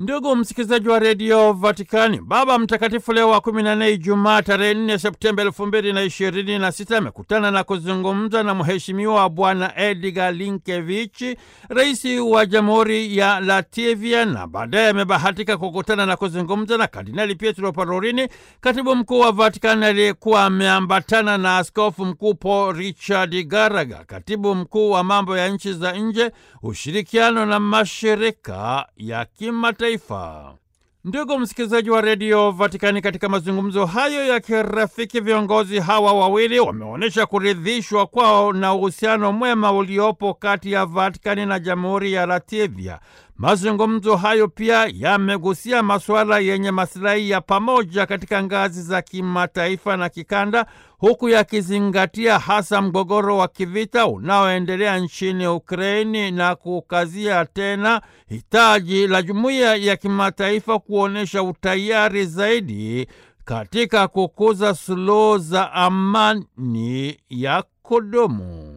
Ndugu msikilizaji wa redio Vatikani, Baba Mtakatifu Leo wa kumi na nne, Ijumaa tarehe nne Septemba elfu mbili na ishirini na sita amekutana na kuzungumza na mheshimiwa Bwana Edgar Linkevichi, rais wa jamhuri ya Latvia, na baadaye amebahatika kukutana na kuzungumza na Kardinali Pietro Parolini, katibu mkuu wa Vatikani aliyekuwa ameambatana na askofu mkuu Paul Richard Garaga, katibu mkuu wa mambo ya nchi za nje, ushirikiano na mashirika ya kimataifa. Ndugu msikilizaji wa redio Vatikani, katika mazungumzo hayo ya kirafiki, viongozi hawa wawili wameonyesha kuridhishwa kwao na uhusiano mwema uliopo kati ya Vatikani na jamhuri ya Latvia. Mazungumzo hayo pia yamegusia masuala yenye masilahi ya pamoja katika ngazi za kimataifa na kikanda, huku yakizingatia hasa mgogoro wa kivita unaoendelea nchini Ukraini na kukazia tena hitaji la jumuiya ya kimataifa kuonyesha utayari zaidi katika kukuza suluhu za amani ya kudumu.